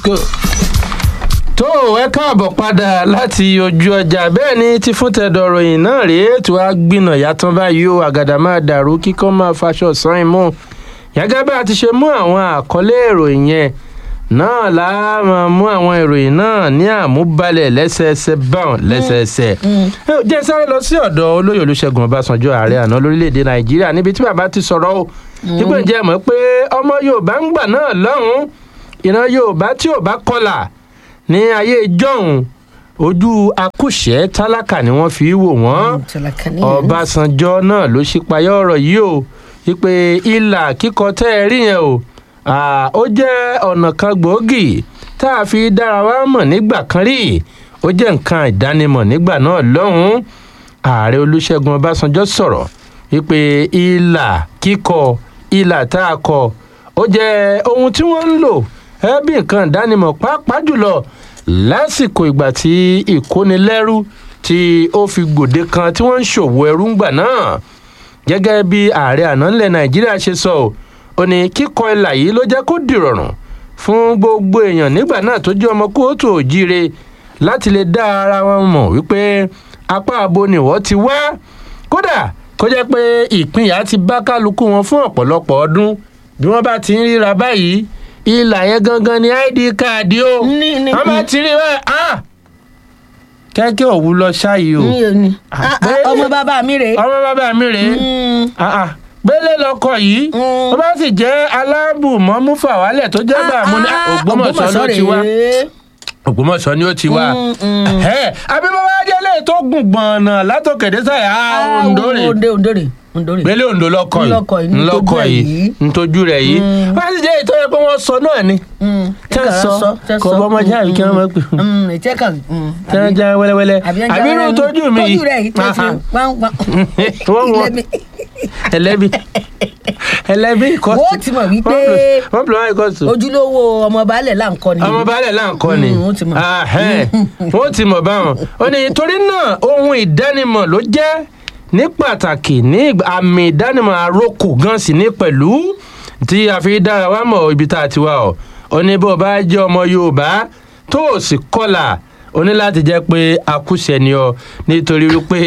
go. tó ẹ káàbọ̀ padà láti ojú ọjà bẹ́ẹ̀ ni ti fún tẹ̀dọ̀ ròyìn náà rèé tí wàá gbìnà yàtọ̀ báyìí o àgàdà máa dàrú kíkọ́ máa faṣọ sàn mú gẹ́gẹ́ bá a ti ṣe mú àwọn àkọlé ìròyìn yẹn náà la máa mú àwọn ìròyìn náà ní àmúbalẹ̀ lẹ́sẹẹsẹ báwọn lẹ́sẹẹsẹ. jẹ́ sáré lọ sí ọ̀dọ̀ olóyè olùṣègùn ọbásanjọ́ ààrẹ àná lórílẹ̀‐èdè nàìjíríà níbi tí bàbá ti sọ̀rọ̀ o nígbà jẹ́ mọ̀ pé ọmọ yorùbá ń gbà náà lọ́hùn-ún ìran yorùbá tí ò bá kọlà ní ayé ìjọ́hun ojú akúṣẹ̀ tálákà ni wọ́n fi wò wọ́n ọbásanjọ́ náà ló ṣípayá ọ̀rọ̀ yìí o wípé ìlà kíkọ tẹ́ ẹ rí yẹn o ó jẹ́ ọ̀nà kan gbòógì tá a fi dára wa mọ̀ nígbà kan rí ó jẹ́ nǹkan ìdánimọ̀ nígbà náà lọ́hùn-ún ààrẹ olùṣègùn ọbásanjọ́ sọ̀rọ̀ wípé ìlà kíkọ ìlà tá a kọ ó jẹ́ ohun tí wọ́n ń lò ẹ́ bí nǹkan ìdánimọ̀ pàápàá jùlọ lásìkò ìgbà tí ìkónilẹ́rú tí ó fi gbòde kan tí wọ́n ń ṣòwò ẹrú ńgbà náà gẹ́gẹ́ bí ààrẹ àná ńlẹ̀ nàìjíríà ṣe sọ ọ́ ó ní kíkọ ilà yìí ló jẹ́ kó dìrọ̀rùn fún gbogbo èèyàn nígbà náà tó jẹ́ ọmọ kóòtù òjíire láti lè dá ara wọn mọ̀ wípé apá abo ni wọ́n ti wá kódà kó jẹ́ pé ìpínyà ti bá kálukú wọn fún ọ̀pọ̀lọpọ̀ ọdún bí wọ́n bá ti ń ríra báyìí ilà yẹn gangan ni id káàdì o wọ́n bá ti rí báyìí ah kẹ́kẹ́ òwú lọ ṣáàyè o. ọmọ bàbá mi rèé. ọmọ bàbá mi rèé gbélé lọkọ yìí ó bá sì jẹ́ alábùmọ́mú fàwálẹ̀ tó jẹ́ bàmú ní ògbómọ̀ṣọ́ ló ti wá ògbómọ̀ṣọ́ ni ó ti wá abíbọ́wá jẹ́lẹ̀ tó gùn gbọ̀nà látòkèdè sáyà òǹdórè gbélé òǹdó lọkọ yìí ńlọkọ yìí ntọ́jú rẹ̀ yìí wọ́n á sì jẹ́ ìtọ́ yẹ pé wọ́n sọ náà ni tẹ́ sọ kò bọ́ ọmọ jáwé kí wọ́n máa pè tẹ́ wọ́n já wẹ́lẹ́wẹ́lẹ́ àbí irú tójú mi yìí wọ́n wọ́n ẹlẹ́bi ẹlẹ́bi kọ́sì. wọ́n ti mọ̀ wípé wọ́n bìlọ̀ wáyé kọ́sì. ojúlówó ọmọ baálẹ̀ là ń kọ́ ni. ọmọ baálẹ̀ là ń kọ́ ni wọ́n ti mọ̀. wọ́n ti mọ̀ báwọn. ó ní torí náà ohun ìdánimọ̀ ló jẹ́ ní pàtàkì ní àmì ìdánimọ̀ àrokò gan sí ní pẹ̀lú tí a fi dára wá mọ̀ ibi tá a ti wá ọ̀ ó ní bó bá jẹ́ ọmọ yorùbá tó o sì kọlà o ní láti jẹ́ pé akúṣẹ̀ ni ọ nítorí wípé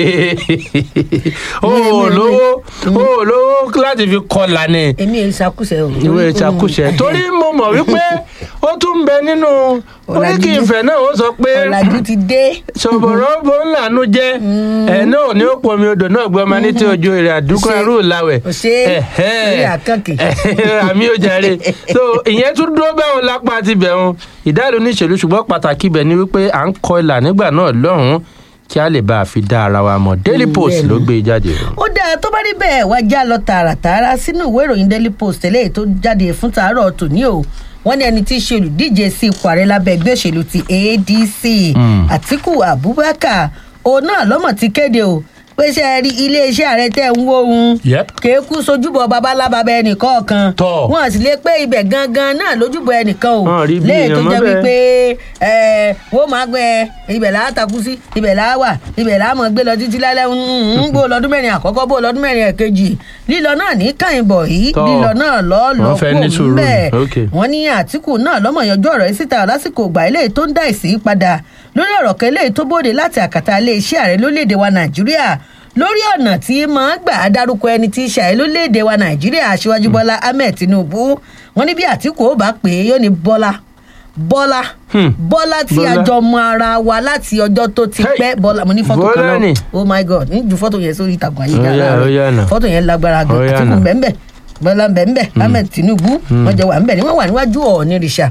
o ò lówó o ò lówó láti fi kọlà ni. èmi èyí ṣàkúṣẹ̀ o. ìwé ìṣàkúṣẹ̀ torí mo mọ̀ wípé ó tún ń bẹ nínú oríkì ìfẹ́ náà ó sọ pé ọ̀làjú ti dé. ṣọ̀bọ̀rọ̀ bó ń lànú jẹ́ ẹ̀ náà ní ó pọnmi odò náà gbọ́ ọmọ ní tí ojú rẹ̀ àdúgbò ẹrú làwẹ̀. ṣe é àkànkì. àmì ò jàre so ìyẹn tún dúró bẹ́ẹ̀ lápá ti bẹ̀ wọn ìdálò níṣèlú ṣùgbọ́n pàtàkì bẹ̀ ni wípé à ń kọ ìlà nígbà náà lọ́hùn-ún kí a lè bá a fi dá ara wa mọ̀ daily post ló gbé jáde. ó dáa tó bá rí bẹ́ẹ̀ wá já lọ tààràtààrà sínú ìwé ìròyìn daily post eléyìí tó jáde fún tàárọ̀ tòní o wọ́n ní ẹni tí í ṣe olùdíje sí ipò ààrẹ lábẹ́ ẹgbẹ́ òṣèlú ti adc àtiku abubakar òun náà lọ́mọ̀ ti kéde o pé ṣe rí iléeṣẹ́ ààrẹ tẹ̀ ń wó ohun kéékù sojúbọ babalábàbẹ ẹnìkan kan wọn sì lè pé ibẹ̀ gangan náà lójúbọ ẹnìkan o léè tó jẹ́ wípé wọ́n máa gbẹ ibẹ̀ là á takú sí ibẹ̀ là á wà ibẹ̀ là á mọ̀ gbé lọ títí lálẹ́ ń bó lọ́dún mẹ́rin àkọ́kọ́ bó lọ́dún mẹ́rin ẹ̀kejì lílọ náà ní kàyìnbọ̀ yìí lílọ náà lọ́ lọ́ kó mbẹ́ wọ́n ní àtìkù náà lọ́mọ yanjú ọ̀rọ̀ yìí síta lásìkò ìgbà eléyìí tó ń dá ìsìn padà lórí ọ̀rọ̀ kan eléyìí tó bóde láti àkàtà iléeṣẹ́ ààrẹ lórílẹ̀‐èdè wa nàìjíríà lórí ọ̀nà tí máa gbà á dárúkọ ẹni tí í ṣàyẹ̀ lórílẹ̀‐èdè wa nàìjíríà aṣíwájú bọ́lá ahmed tinubu wọn ní bí àtìkù ó bá pè é yóò ní bọ́lá bọ́lá bọ́lá tí a jọ mọ ara wa láti ọjọ́ tó ti pẹ́ bọ́lá mo ní fọ́tò kan náà oh my god ní ju fọ́tò yẹn sórí ìtàkùn ayélujára fọ́tò yẹn lágbára gan àtìkù bẹ́ẹ̀ bọ́lá bẹ́ẹ̀ ahmed tinubu wọ́n jọ wà ń bẹ̀ ni wọ́n wà níwájú ọ̀ọ́nì rìṣà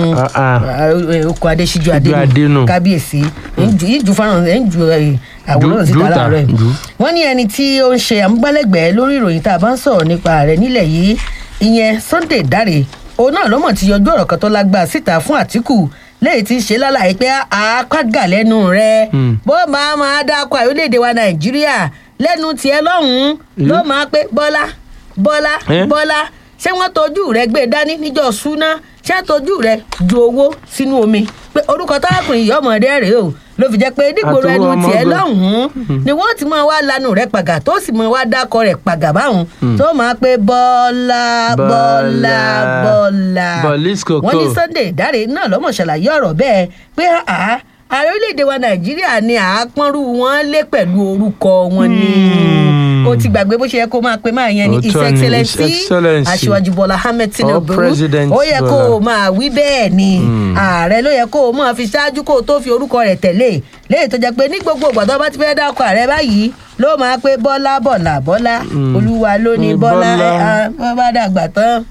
oko adesiju adenu kábíyèsí ìjù fáràn ẹ̀ ń ju àwòrán síta láàárọ̀ ẹ̀ wọ́n ní ẹni tí ó ń ṣe àmúgbálẹ́gbẹ̀ẹ́ lórí ìròyìn tá a bá ń sọ̀rọ̀ nípa rẹ̀ nílẹ̀ yìí ìyẹn sunday dáre òun náà lọ́mọ̀ ti yọjú ọ̀rọ̀ kan tó lágbá síta fún àtìkù lẹ́yìn tí ń ṣe lálàyé pé àápàgà lẹ́nu rẹ̀ bó máa máa dákọ̀ àyọ̀lédè wa nàìjíríà lẹ́nu tiẹ̀ lọ́hùn-ún ló máa pé bọ́lá bọ́lá bọ́lá ṣé wọ́n tọ́jú rẹ̀ gbé dání níjọ́ súná ṣé tọ́jú rẹ̀ ju owó sínú omi pé orúkọ táàkùn yìí ọmọdé rèé o ló fi jẹ́ pé nígboro Àtọwọ́ ẹnu ọmọ tiẹ̀ gan. lọ́hùn-ún ni wọ́n ti máa wá lanu rẹ̀ pàgà tó sì máa wá dákọ rẹ̀ pàgà báwọn tó máa pé bọ́lá bọ́lá Bọ́lá. bọ́lá Bọ̀lís Kòkó. wọ́n ní sunday ìdáre náà lọ́mọ̀ ṣàlàyé ọ̀rọ̀ bẹ́ẹ̀ pé àá ààrẹ orílẹ̀-èdè wa nàìjíríà ni àápọ́nrú wọn lé pẹ̀lú orúkọ wọn ni Hmm. ó ti gbàgbé bó ṣe yẹ kó máa pe máa yẹn ní his Òótọ́ ni, His excellency Excellency. aṣíwájú bọ́lá ahmed tinubu President ó yẹ kó o Bọ́lá. máa wí bẹ́ẹ̀ ni ààrẹ ló yẹ kó o máa fi ṣáájú kó o tó fi orúkọ rẹ̀ tẹ̀lé léyìí tó jẹ́ pé ní gbogbo ìgbà tó bá ti fẹ́ dákọ̀ ààrẹ báyìí ló máa pé bọ́lá bọ́lá bọ́lá olúwa ló ní Mm, bọ́lá Bọ́lá. ẹ̀, ah, bọ́ bá dàgbà tán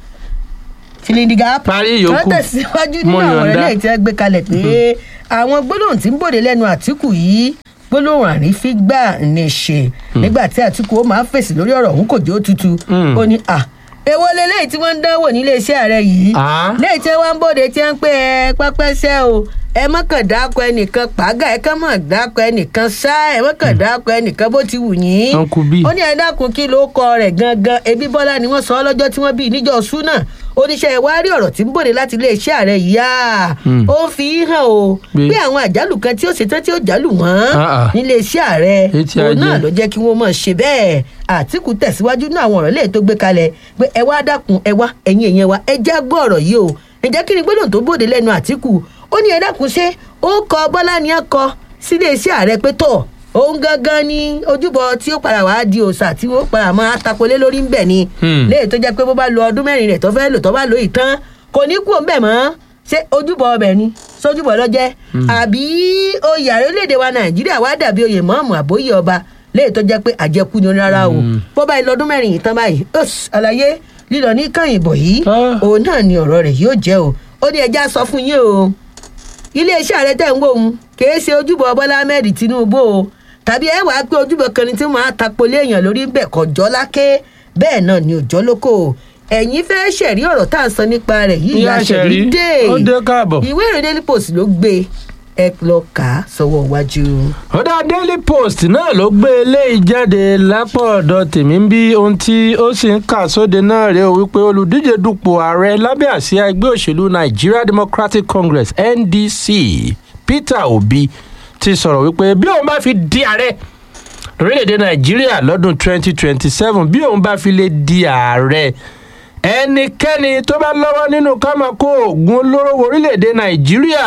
filindiga Parí ìyókù. wọ́n tẹ̀síwájú nínú Mo àwọn yọ̀ǹda. ọ̀rẹ́ lẹ́yìn tí wọ́n gbé kalẹ̀ pé àwọn gbólóhùn tí ń bòde lẹ́nu àtìkù yìí gbólóhùn àrífín gbà ní ṣe nígbà tí àtìkù ó máa fèsì lórí ọ̀rọ̀ òun kò jó tutù Mm. ó ní à èwo leléyìí tí wọ́n ń dánwò nílé iṣẹ́ ààrẹ yìí Ah. léyìí tí wọ́n ń bòde tí wọ́n ń pè ẹ pẹ́pẹ́sẹ́ o ẹ mọ́kàn dákọ ẹnìkan pàgà ẹ kàn mọ̀ dákọ ẹnìkan ṣá ẹ mọ́kàn dákọ ẹnìkan bó ti wù yín Uncle B. ó ní ẹ dákun kí ló kọ rẹ̀ gangan ebi bọ́lá ni wọ́n sọ ọ́ lọ́jọ́ tí wọ́n bí níjọ́ súnà oníṣẹ́ ìwárí ọ̀rọ̀ tí ń bòde láti iléeṣẹ́ ààrẹ yìí á Hmm. ó fi hàn o Pé- pé àwọn àjálù kan tí ó ṣetán tí ó jálù wọ́n Ah, ah. níléeṣẹ́ ààrẹ Etí òun ajé. náà ló jẹ́ kí wọ́n mọ̀ ṣe bẹ́ẹ̀ àtìkù tẹ̀síwájú ní àwọn ọ̀rọ̀ lẹ́yìn tó gbé kalẹ̀ pé ẹ wá dákun ẹ wá ẹ̀yin èèyàn wa ẹ já gbọ́ ọ̀rọ̀ yìí o ǹjẹ́ kí ni gbọ́dọ̀ tó bòde lẹ́nu àtìkù ó ní ẹ dákun ṣé ó kọ bọ́lá ni ẹ kọ sílé iṣẹ́ ààrẹ pé tọ̀ òun gangan ni ojúbọ tí ó padà wàá di òòṣà tí ó padà máa tapolé lórí ńbẹ ni Hmm. léyìí tó jẹ́ pé bó bá lo ọdún mẹ́rin rẹ̀ tó fẹ́ lò tó bá lò yìí tán kò ní kú òǹbẹ̀ mọ́ ṣé ojúbọ ọbẹ̀ ni sójúbọ lọ́jẹ́ àbí oyè ààrẹ orílẹ̀-èdè wa nàìjíríà wá dàbí oyè mọ́ọ̀mù àbóyè ọba léyìí tó jẹ́ pé àjẹkù ni ó ní rárá o bó bá lọ ọdún mẹ́rin yìí tán báyìí ọ̀s, àlàyé lílọ ní kàyìnbọ̀ yìí Ah. òun náà ni ọ̀rọ̀ rẹ̀ yóò jẹ́ o ó ní ẹja sọ fún yín o iléeṣẹ́ ààrẹ tẹ̀ ń wò ó kìí ṣe ojúbọ bọ́lá ahmed tinubu o tàbí ẹ wàá pé ojúbọ kan ni tí wọ́n á tapolé èèyàn lórí ń bẹ̀ kọjọ́ láké bẹ́ẹ̀ náà ni òjọ́ lóko ẹ̀yin fẹ́ ṣẹ̀rí ọ̀rọ̀ tá à ń sọ nípa rẹ̀ yìí Ìyá ìyá ṣẹ̀rí Ṣẹ̀rí, dé ó dé káàbọ̀. ìwé ìròyìn daily post ló gbé ẹ lọ kà á sọ́wọ́ iwájú. ọ̀dà daily post náà ló gbé eléyìí jáde lápò ọ̀dọ̀ tèmi ń bí ohun tí ó sì ń kà sóde náà rèé o wípé olùdíje dupò ààrẹ lábẹ́ àsíá ẹgbẹ́ òṣèlú nigeria democratic congress ndc peter obi ti sọ̀rọ̀ wípé bí òun bá fi di ààrẹ lórílẹ̀‐èdè nàìjíríà lọ́dún 2027 bí òun bá fi lè di ààrẹ ẹnikẹ́ni tó bá lọ́wọ́ nínú ká máa kó oògùn olóró wọ orílẹ̀‐èdè nàìjíríà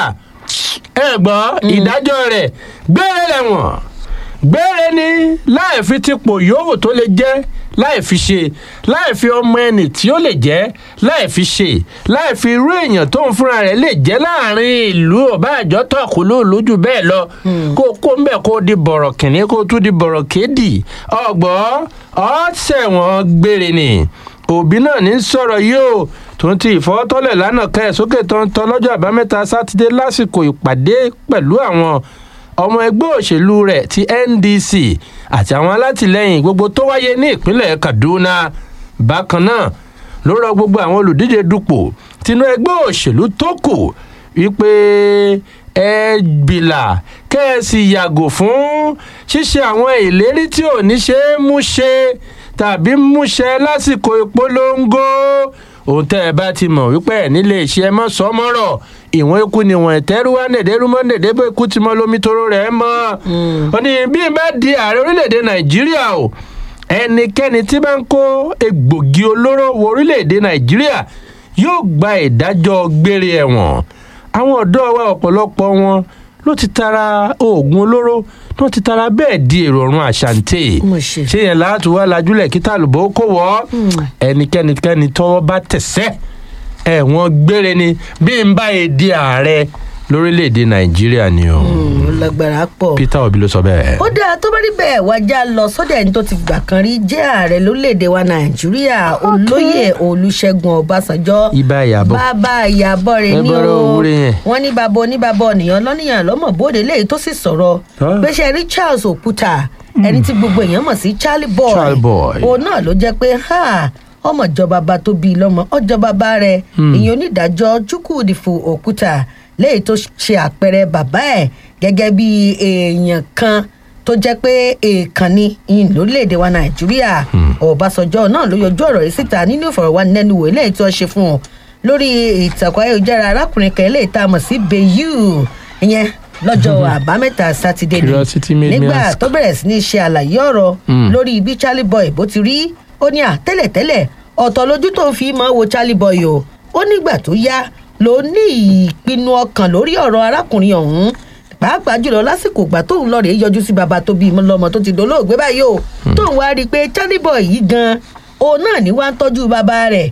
ẹ gbọ́ ìdájọ́ rẹ̀ gbére lẹ́wọ̀n gbére ni láì fi tipò yòówù tó lè jẹ́ láì fi ṣe láì fi ọmọ ẹni tí ó lè jẹ́ láì fi ṣe láì fi irú èèyàn tó ń fúnra rẹ̀ lè jẹ́ láàrin ìlú ọba àjọ tọ̀kù lóòlójú bẹ́ẹ̀ lọ kó kó ń bẹ̀ kó di bọ̀rọ̀ kìnní kó tún di bọ̀rọ̀ kéèdì ọgbọ́ ọ̀sẹ̀wọ̀n gbére ni òbí náà ní sọ̀rọ̀ yìí o tó ń ti ìfọwọ́tọ́lẹ̀ lánàá ká ẹ̀ sókè tó ń tọ́ lọ́jọ́ àbámẹ́ta sátidé lásìkò ìpàdé pẹ̀lú àwọn ọmọ ẹgbẹ́ òṣèlú rẹ̀ ti ndc àti àwọn alátìlẹyìn gbogbo tó wáyé ní ìpínlẹ̀ kaduna bákan náà ló rọ gbogbo àwọn olùdíje dupò tinú ẹgbẹ́ òṣèlú tó kù wípé ẹ bìlà kẹ́ ẹ sì yàgò fún ṣíṣe àwọn ìlérí tí ò ní ṣe é mú ṣe tàbí múṣẹ lásìkò ìpolongo òun tẹ́ ẹ bá ti mọ̀ wípé ẹ̀ nílé iṣẹ́ mọ́ sọmọ́rọ̀ ìwọ̀n ikú ni wọ́n ẹ̀tẹ́rú wá nèdèrú mọ́ nèdèbó ikú ti mọ́ lómi toró rẹ̀ mọ́ ó ní bí n bá di ààrẹ orílẹ̀-èdè nàìjíríà o ẹnikẹ́ni tí bá ń kó egbògi olóró wọ orílẹ̀-èdè nàìjíríà yóò gba ìdájọ́ gbére ẹ̀wọ̀n àwọn ọ̀dọ́ wa ọ̀pọ̀lọpọ̀ wọn ló ti tara oògùn olóró tó ti tara bẹ́ẹ̀ di èrò ọ̀run àṣàǹtẹ̀ Mo ṣe. ṣé yẹn láti wá lajúlẹ̀ kí tàlùbọ̀ kó wọ́ ẹnikẹ́ni kẹ́ni tọ́wọ́ bá tẹ̀sẹ̀ ẹ̀wọ̀n gbére ni bí n bá yẹ di ààrẹ lórílẹ̀‐èdè nàìjíríà ni o ó lágbára pọ̀. peter obi ló sọ bẹ́ẹ̀. ó dáa tó bá rí bẹ́ẹ̀ wájà lọ sọ́dọ̀ ẹni tó ti gbà kan rí jẹ́ ààrẹ lórílẹ̀‐èdè wa nàìjíríà olóyè olùṣègùn ọbásanjọ́ ibà ìyàbọ̀ bàbá ìyàbọ̀ rẹ̀ Ẹ ní bọ́rọ̀ o òwúrẹ́ yẹn. wọ́n ní bàbá oníbàbá ọ̀nìyàn lọ́nìyàn lọ́mọ bóde léyìí tó sì sọ̀rọ̀ Ah. gbéṣẹ́ rí charles òkúta ẹni tí gbogbo èèyàn mọ̀ sí charlie boy Charlie boy. òun náà ló jẹ́ pé ha ọmọ ìjọba bá tó bí lọ́mọ ọjọ́ bàbá rẹ̀ ìyẹn onídàájọ́ chukwudifu òkúta léyìí tó ṣe àpẹẹrẹ bàbá ẹ̀ gẹ́gẹ́ bí èèyàn kan tó jẹ́ pé èèkàn ni ìyìn lórílẹ̀‐èdè wa nàìjíríà ọ̀básọjọ́ náà ló yọjú ọ̀rọ̀ yìí síta nínú ìfọ̀rọ̀wánilẹ́nuwò eléyìí tí wọ́n ṣe fún un lórí ìtàkùn ayélujára arákùnrin kan eléyìí tá a mọ̀ sí bayu ìyẹn lọ́jọ́ àbámẹ́ta sátidé ni Curiosity made me nígbà ask. tó bẹ̀rẹ̀ sí ní ṣe àlàyé ọ̀rọ̀ Mm. lórí bí charlie boy bó ti rí ó ní à tẹ́lẹ̀tẹ́lẹ̀ ọ̀tọ̀ lójú tó ń fi mọ́ wo charlie boy o ó nígbà tó yá ló ní ìpinnu ọkàn lórí ọ̀rọ̀ arákùnrin ọ̀hún pàápàá jùlọ lásìkò ìgbà tóun lọ rèé yọjú sí baba tó bí lọmọ tó ti dolóògbé báyìí o tóun wá rí i pé charlie boy yìí gan òun náà ní wá ń tọ́jú bàbá rẹ̀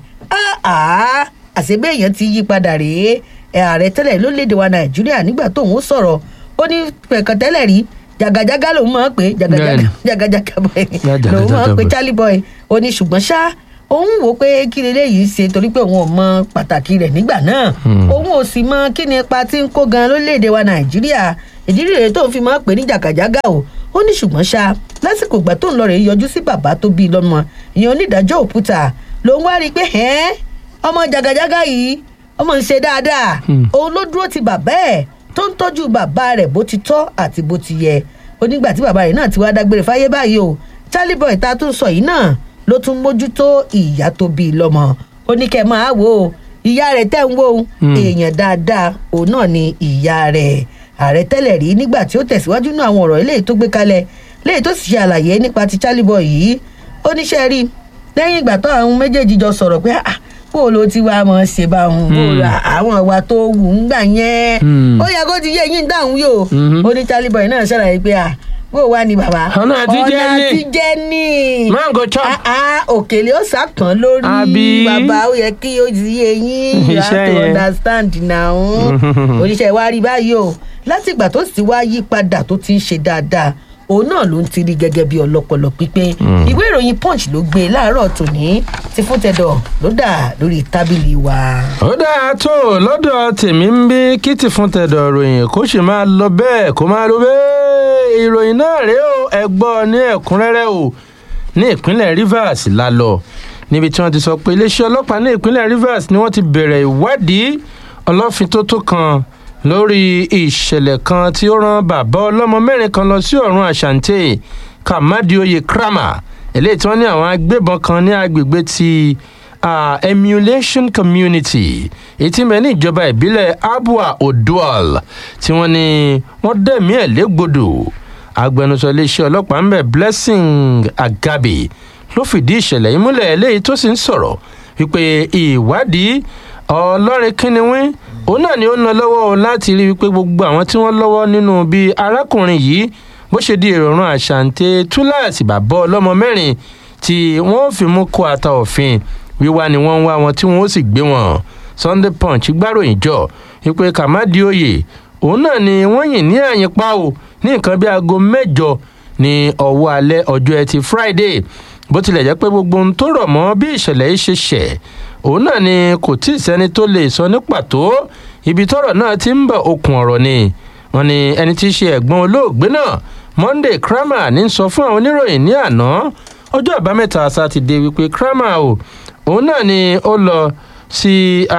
áà àṣebí èèyàn ti yí padà rèé ẹ ààrẹ tẹ́lẹ̀ lórílẹ̀‐èdè wa nàìjíríà nígbà tóun ó sọ̀rọ̀ ó ní pẹ̀kàn tẹ́lẹ̀ rí jàgàjàgà lòun máa ń pè é jàgàjàgà Bẹ́ẹ̀ni. jàgàjàgà boy Jàgàjàgà lòun máa ń pè boy. charlie boy ó ní ṣùgbọ́n ṣá òun wò ó pé kí leléyìí ṣe torí pé òun ò mọ pàtàkì rẹ̀ nígbà náà Hmm. òun ò sì mọ kí ni ipa tí ń kó gan lórílẹ̀‐èdè wa nàìjíríà ìdí rèé tó fi máa ń pè ní jàgàjàgà o ó ní ṣùgbọ́n ṣá lásìkò ìgbà tó ń lọ rèé yọjú sí bàbá tó bí i lọ́mọ ìyẹn onídàájọ́ òkúta lòun wá rí i pé ẹ́ẹ́ ọmọ jàgàjàgà yìí ọmọ ń ṣe dáadáa Hmm. òun ló dúró ti bàbá ẹ̀ tó ń tọ́jú bàbá rẹ̀ bó ti tọ́ àti bó ti yẹ onígbà tí bàbá rẹ̀ náà ti wá dágbére fáyé báyìí o charlie boy ta tún sọ yìí náà ló tún mójútó ìyá tó bí i lọ́mọ ó ní kẹ́ ẹ máa wò ó ìyá rẹ̀ tẹ́ ń wò ó Hmm. èèyàn dáadáa òun náà ni ìyá rẹ̀ ààrẹ tẹ́lẹ̀ rí nígbà tí ó tẹ̀síwájú náà àwọn ọ̀rọ̀ eléyìí tó gbé kalẹ̀ léyìí tó sì ṣe àlàyé nípa ti charlie boy yìí ó níṣẹ́ rí lẹ́yìn ìgbà tó àwọn méjèèjì jọ sọ̀rọ̀ pé "Ah, bó o lo ti wá mọ̀ ṣe bá òun bó o ra àwọn ìwà tó wù ń gbà yẹn Hmm. ó yẹ kó ti yé yín dáhùn yóò Mhm. ó ní charlie boy náà ṣàlàyé pé à bó o wá ní bàbá Ọ̀nà àtijẹ́ ọ̀nà ni. àtijẹ́ ní mango chop. Ah, ah, òkèlè ó sàpọ̀n lórí Àbí? bàbá ó yẹ kí ó ti yé yín you have Iṣẹ́ to yẹn. understand now oníṣẹ́ wa rí báyìí o láti ìgbà tó sì wá yí padà tó ti ń ṣe dáadáa òun náà ló ń tiri gẹ́gẹ́ bí ọlọ́pọlọ pípé ìwé ìròyìn punch ló gbé láàárọ̀ tòní ti fún tẹ̀dọ̀ ló dà lórí tábìlì wa. ó dáa tó lọ́dọ̀ tèmi ń bí kí ti fún tẹ̀dọ̀ ròyìn kó sì máa lọ bẹ́ẹ̀ kó máa lọ bẹ́ẹ̀ ìròyìn náà rèé o ẹ gbọ́ ní ẹ̀kúnrẹ́rẹ́ o ní ìpínlẹ̀ rivers la lọ níbi tí wọ́n ti sọ pé iléeṣẹ́ ọlọ́pàá ní ìpínlẹ̀ rivers ni wọ́n ti bẹ̀rẹ̀ ìwádìí ọlọ́fintótó kan lórí ìṣẹ̀lẹ̀ kan tí ó rán bàbá ọlọ́mọ mẹ́rin kan lọ sí ọ̀run àṣàǹtẹ̀ kàmádìoyè krama eléyìí tí wọ́n ní àwọn agbébọn kan ní agbègbè ti uh, emulation community èyí tí ń bẹ ní ìjọba ìbílẹ̀ abua odual tí wọ́n ní wọ́n dẹ̀mí ẹ̀ légbodò agbẹnusọ iléeṣẹ́ ọlọ́pàá ń bẹ̀ blessing agabi ló fìdí ìṣẹ̀lẹ̀ yìí múlẹ̀ eléyìí tó sì ń sọ̀rọ̀ wípé ìwádìí ọlọ́rin kínníwín òun náà ni ó ń lọ lọ́wọ́ o láti rí wípé gbogbo àwọn tí wọ́n lọ́wọ́ nínú bí arákùnrin yìí bó ṣe di èròrùn àṣàǹtẹ̀ túláàsì bàbá ọlọ́mọ mẹ́rin tí wọ́n fi mú kó ata òfin wíwá ni wọ́n ń wá wọn tí wọ́n ó sì gbé wọn sunday punch gbáròyìn jọ wípé kàmádi oyè òun náà ni wọ́n yìn ní àyìnpá o ní nǹkan bí aago mẹ́jọ ní ọwọ́ alẹ́ ọjọ́ ẹtì friday bó tilẹ̀ jẹ́ pé gbogbo ohun tó rọ̀ mọ́ bí ìṣẹ̀lẹ̀ yìí ṣe ṣẹ̀ òun náà ni kò tí ì sẹ́ni tó lè sọ ní pàtó ibi tọ́rọ̀ náà ti ń bọ̀ okùn ọ̀rọ̀ ni wọ́n ní ẹni tí í ṣe ẹ̀gbọ́n olóògbé náà monday kramer ní sọ fún àwọn oníròyìn ní àná ọjọ́ àbámẹ́ta sátidé wípé kramer o òun náà ni ó lọ sí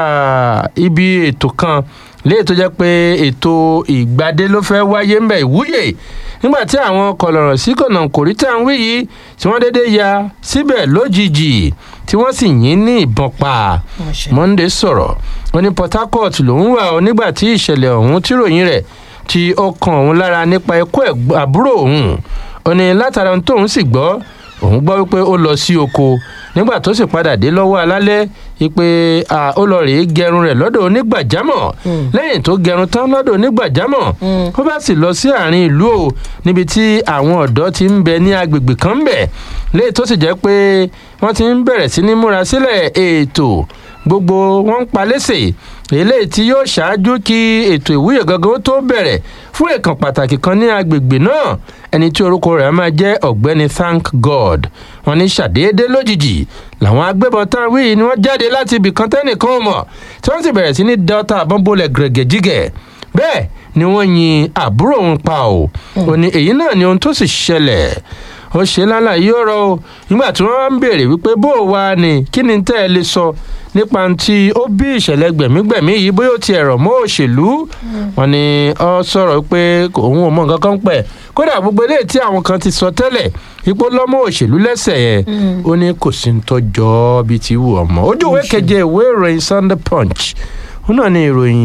ah, ibi ètò kan léè tó jẹ́ pé ètò ìgbadé ló fẹ́ wáyé ń bẹ̀ ìwúyè nígbà tí àwọn kọlọ̀rọ̀ sí kọ̀nà kòríta ń wí yìí tí wọ́n déédéé ya síbẹ̀ lójijì tí wọ́n sì yín ní ìbọn pa monday sọ̀rọ̀ ó ní port harcourt lòún wà ó nígbà tí ìṣẹ̀lẹ̀ ọ̀hún tíròyìn rẹ̀ tí ó kan òun lára nípa ikú ẹ̀gbọ́n- àbúrò òun ó ní látara ohun tóun sì gbọ́ òun gbọ́ wípé ó lọ sí oko nígbà tó sì padà dé lọ́wọ́ alálẹ́ wípé à, ó lọ rèé gẹrun rẹ̀ lọ́dọ̀ onígbàjámọ̀ lẹ́yìn tó gẹrun tán lọ́dọ̀ onígbàjámọ̀ ó bá sì lọ sí àárín ìlú o níbi tí àwọn ọ̀dọ́ ti ń bẹ ní agbègbè kan ń bẹ̀ léyìí tó sì jẹ́ pé wọ́n ti ń bẹ̀rẹ̀ sí ní múra sílẹ̀ ètò gbogbo wọn ń pa lẹ́sẹ̀ eléyìí tí yóò ṣáájú kí ètò ìwúyè gangan ó tó bẹ̀rẹ̀ fún èèkàn pàtàkì kan ní agbègbè náà ẹni tí orúkọ rẹ̀ máa jẹ́ ọ̀gbẹ́ni thank god wọn ní ṣàdédé lójijì làwọn agbébọn tá a wí yìí ni wọ́n jáde láti ibì kan tẹ́nìkan ò mọ̀ tí wọ́n sì bẹ̀rẹ̀ sí ní delta àbọ̀nbọ̀lẹ̀ gẹ̀rẹ́gẹ̀jígẹ̀ bẹ́ẹ̀ ni wọ́n yin àbúrò òun pa ò ò ní èyí náà ni ohun tó sì ṣẹlẹ̀ ó ṣe lálàyé ọ̀rọ̀ o nígbà tí wọ́n ń béèrè wípé bó o wá ni kí ni tẹ́ ẹ lè sọ nípa tí ó bí ìṣẹ̀lẹ̀ gbẹ̀mígbẹ̀mí yìí bóyá ó ti ẹ̀rọ mọ́ òṣèlú wọn ni ọ sọ̀rọ̀ pé òun ò mọ nǹkan kan pẹ̀ kódà gbogbo eléyìí tí àwọn kan ti sọ tẹ́lẹ̀ ipò lọ́mọ òṣèlú lẹ́sẹ̀ yẹn ó ní kò sí ní tọ́jọ́ bíi ti wù ọmọ ojú ìwé keje ìwé ìròyìn sunday punch ó náà ní ìròyìn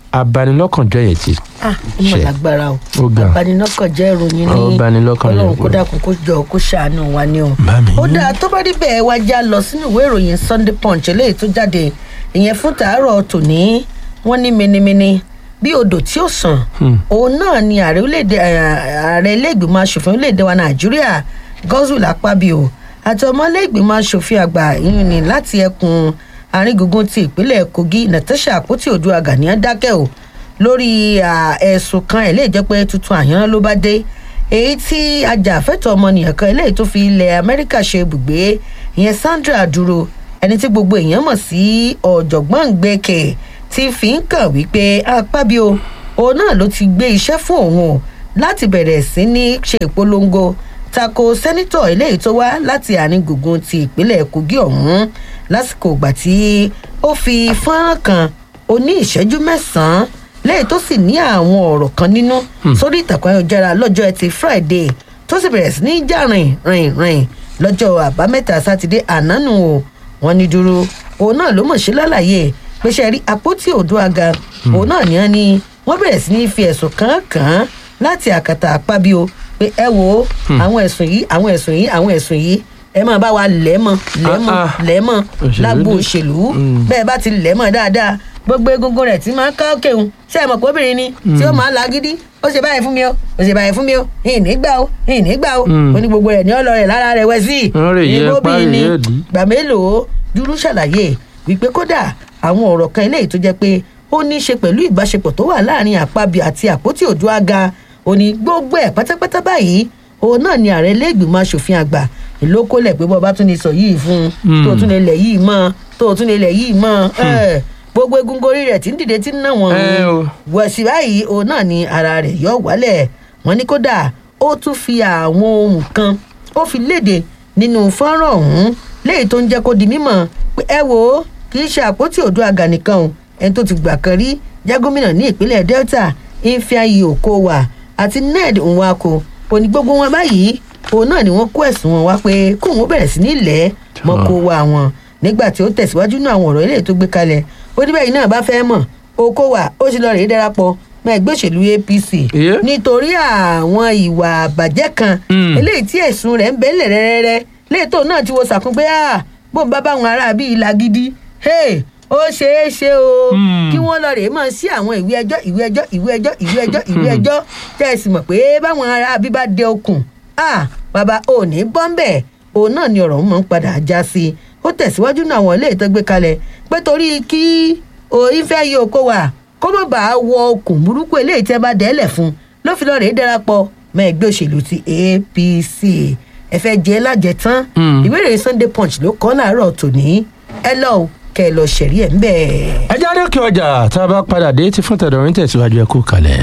abanilọ́kànjọ́ yẹn ti ah ìmọ̀ Ṣe. lágbára o Ó ga. abaninọ́kànjẹ́ ìròyìn ní Ó banilọ́kàn jẹ́. ọlọ́run kó dákun kó jọ kó ṣàánú wa ni o. Màmí. ó dáa tó bá rí bẹ́ẹ̀ wá já lọ sínú ìwé ìròyìn sunday punch eléyìí tó jáde ìyẹn fún tàárọ̀ tòní wọ́n ní minimini bí odò tí ó sàn òun náà ni ààrẹ orílẹ̀-èdè ààrẹ ilé-ìgbìmọ̀ asòfin orílẹ̀-èdè wa nàìjíríà godswill akpabio àti ọmọ ilé-ìgbìmọ̀ asòfin àgbà ìyún ni láti ẹkùn àárín gbùngbùn ti ìpínlẹ̀ kogi natasha àpótí odua ganiyan dákẹ́ o lórí à, ẹ̀sùn kan ẹ̀ lè jẹ́ pé tuntun àyànná ló bá dé èyí tí ajàfẹ́tọ̀ ọmọnìyàn kan eléyìí tó fi ilẹ̀ amẹ́ríkà ṣe ibùgbé ìyẹn sandra dúró ẹni tí gbogbo èèyàn mọ̀ sí ọ̀jọ̀gbọ́n gbẹ̀kẹ̀ ti fi ń kàn wípé apábíò òun náà ló ti gbé iṣẹ́ fún òun o láti bẹ̀rẹ̀ sí ní ṣe ìpolongo tako sẹ́nitọ̀ eléyìí tó wá láti àárín gbùngbùn ti ìpínlẹ̀ kogi ọ̀hún lásìkò ìgbà tí ó fi fọ́nrán kan oní ìṣẹ́jú mẹ́sàn-án lẹ́yìn tó sì ní àwọn ọ̀rọ̀ kan nínú sórí ìtàkùn ayélujára lọ́jọ́ ẹtì friday tó sì bẹ̀rẹ̀ sí ní jà rìn rìn rìn lọ́jọ́ àbámẹ́ta sátidé ànánù o wọ́n ní dúró òun náà ló mọ̀ ṣe lálàyé pé ṣe rí àpótí òdúaga òun náà ní wọ́n ní wọ́n bẹ̀rẹ̀ sí ní fi ẹ̀sùn kan kàn án láti àkàtà àpábío pé ẹ wo àwọn ẹ̀sùn yìí àwọn ẹ̀sùn yìí àwọn ẹ̀sùn yìí ẹ máa bá wa lẹ́mọ̀ lẹ́mọ̀ Ah, ah. lẹ́mọ̀ Òṣèlú lágbo dé. òṣèlú Mm. bẹ́ẹ̀ bá ti lẹ́mọ̀ dáadáa gbogbo egungun rẹ̀ tí máa ń ká òkè òun ṣé ẹ mọ̀ pé obìnrin ni tí ó máa ń lagídí ó ṣe báyìí fún mi o ó ṣe báyìí fún mi o ìní gbà o ìní gbà o Mm. ó ní gbogbo rẹ̀ ní ọlọ rẹ̀ lára rẹ̀ wẹ̀ sí Wọ́n rè yẹ Ìbò pa, obìnrin ni rè yẹ dì. gbà mélòó dúró ṣàlàyé wípé kódà àwọn ọ̀rọ̀ kan eléyìí tó jẹ́ pé ó ní í ṣe pẹ̀lú ìbáṣepọ̀ tó wà láàrin àpábí àti àpótí òdúaga òní gbogbo ẹ̀ pátápátá báyìí òun náà ni ààrẹ iléègbìmọ̀ asòfin àgbà ìlókòlẹ̀ pé bọ́ọ̀ bá tún lè sọ yìí fún un Mm. tó tún lè lẹ̀ yìí mọ́ tó tún lè lẹ̀ yìí mọ́ ẹ̀, gbogbo egungun orí rẹ̀ tí ń dìde tí ń ná wọn Ẹ o. wọ̀sí báyìí òun náà ni ara rẹ̀ yọ wálẹ̀ wọ́n ní kódà ó tún fi àwọn ohun kan ó fi léde nínú fọ́nrán ọ̀hún léyìí tó ń jẹ́ kó di mímọ̀ pé ẹ wo kì í ṣe àpótí òdo àgà nìkan o ẹni tó ti gbà kan rí jẹ́ gómìnà ní ìpínlẹ̀ delta ifeanyi okowa àti ned nwako òní gbogbo wọn báyìí òun náà ni wọ́n kó ẹ̀sùn wọn wá pé kóun ó bẹ̀rẹ̀ sí ní ilẹ̀ mọ́kówá wọn nígbà tí ó tẹ̀síwájú nínú àwọn ọ̀rọ̀ eléyìí tó gbé kalẹ̀ ó ní bẹ́ẹ̀ náà bá fẹ́ mọ̀ okowa ó sì lọ rèé darapọ̀ mọ́ ẹgbẹ́ òṣèlú apc Yeah. nítorí àwọn ìwà àbàjẹ́ kan Mm. eléyìí tí ẹ̀sùn rẹ̀ ń bẹ́lẹ̀ rẹ́rẹ́rẹ́ léètò náà ti wo sàkún pé ah bó ń bá báwọn ará bíi ìlà gidi hey, ó ṣeé ṣe o Mm. kí wọ́n lọ rèé mọ̀ sí àwọn ìwé ẹjọ́ ìwé ẹjọ́ ìwé ẹjọ́ ìwé ẹjọ́ ìwé ẹjọ́ tẹ́ ẹ sì mọ̀ pé báwọn ará bíi bá dé okùn ah bàbá ò ní bọ́ńbẹ̀ òun náà ni ọ̀rọ̀ mọ̀ ń padà já sí i ó tẹ̀síwájú náà àwọn ilé ìtọ́gbé kalẹ̀ pé torí kí òyìn fẹ́ yí oko wà kó má bàa wọ okùn burúkú eléyìí tẹ́ bá dẹ́lẹ̀ fún ló fi lọ́ọ́ rèé darapọ̀ mọ́ ẹgbẹ́ òṣèlú ti apc ẹ fẹ́ jẹ́ lájẹ tán Mm. ìwé ìròyìn sunday punch ló kọ́ láàárọ̀ tòní ẹ lọ o kẹ ẹ lọ ṣẹ̀rí ẹ̀ ń bẹ̀. ẹ jáde kí ọjà tá a bá padà dé ti fún tẹ̀dọ̀rín tẹ̀síwájú ẹ kú kalẹ̀.